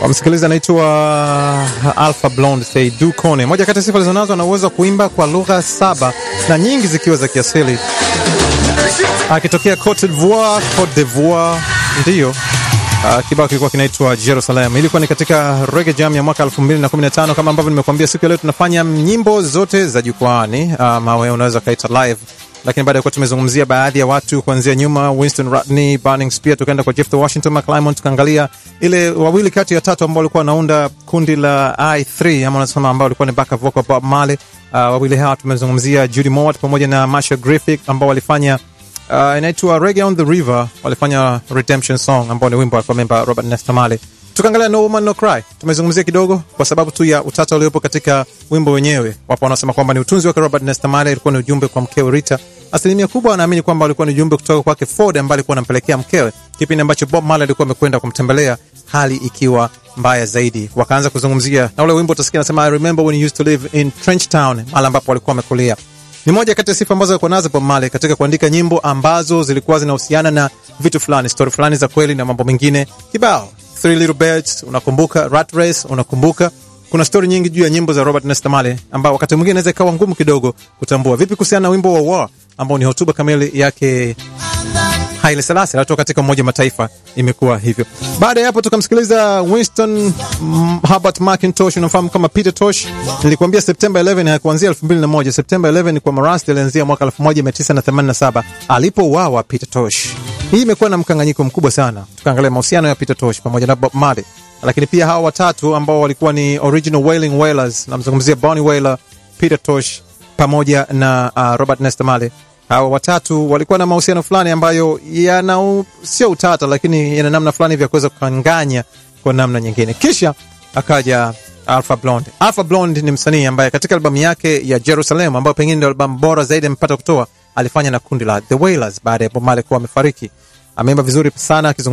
wamsikiliza anaitwa Alpha Blonde Seydou Kone. Moja kati ya sifa alizonazo, ana uwezo wa kuimba kwa lugha saba na nyingi zikiwa za kiasili, akitokea Cote d'Ivoire. Cote d'Ivoire ndiyo uh, kibao kilikuwa kinaitwa Jerusalem. Ilikuwa ni katika Reggae Jam ya mwaka 2015 kama ambavyo nimekuambia, siku ya leo tunafanya nyimbo zote za jukwaani, ama wewe unaweza kaita live lakini baada ya kuwa tumezungumzia baadhi ya watu kuanzia nyuma, Winston Rodney, Burning Spear, tukaenda kwa Jeff the Washington McClymont, tukaangalia ile wawili kati ya tatu ambao walikuwa wanaunda kundi la I3 ama unasema ambao walikuwa ni backup vocal Bob Marley. Uh, wawili hawa tumezungumzia Judy Mowatt pamoja na Masha Griffith ambao walifanya uh, inaitwa Reggae on the River, walifanya Redemption Song ambao ni wimbo alikuwa memba Robert Nesta Marley. Tukaangalia No Woman No Cry, tumezungumzia kidogo kwa sababu tu ya utata uliopo katika wimbo wenyewe. Wapo wanaosema kwamba ni utunzi wake Robert Nesta Marley, ilikuwa ni ujumbe kwa mkewe Rita. Asilimia kubwa wanaamini kwamba ulikuwa ni ujumbe kutoka kwake Ford ambaye alikuwa anampelekea mkewe kipindi ambacho Bob Marley alikuwa amekwenda kumtembelea, hali ikiwa mbaya zaidi. Wakaanza kuzungumzia na ule wimbo utasikia anasema, I remember when you used to live in Trench Town, mahali ambapo walikuwa wamekulia. Ni moja kati ya sifa ambazo alikuwa nazo Bob Marley katika kuandika nyimbo ambazo zilikuwa zinahusiana na vitu fulani, stori fulani za kweli na mambo mengine kibao. Three Little Birds unakumbuka, Rat Race unakumbuka. Kuna stori nyingi juu ya nyimbo za Robert Nesta Marley ambao wakati mwingine inaweza ikawa ngumu kidogo kutambua. Vipi kuhusiana na wimbo wa War ambao ni hotuba kamili yake Haile Selassie alitoka katika Umoja Mataifa, imekuwa hivyo. Baada ya hapo tukamsikiliza Winston mm, Herbert McIntosh, unamfahamu kama Peter Tosh. Nilikwambia Septemba 11 hakuanzia 2001. Septemba 11 kwa Marasti alianzia mwaka 1987 alipouawa Peter Tosh. Hii imekuwa na mkanganyiko mkubwa sana. Tukaangalia mahusiano ya Peter Tosh pamoja na Bob Marley, lakini pia hawa watatu ambao walikuwa ni original Wailing Wailers, namzungumzia Bonnie Wailer, Peter Tosh pamoja na uh, Robert Nesta Marley. Hawa watatu walikuwa na mahusiano fulani ambayo yana sio utata, lakini yana namna fulani vya kuweza kukanganya kwa namna nyingine. Kisha akaja Alpha Blondy. Alpha Blondy ni msanii ambaye katika albamu yake ya Jerusalem ambayo pengine ndio albamu bora zaidi amepata kutoa, alifanya na kundi la The Wailers baada ya Bob Marley kuwa amefariki. Ameimba vizuri sana akizungumzia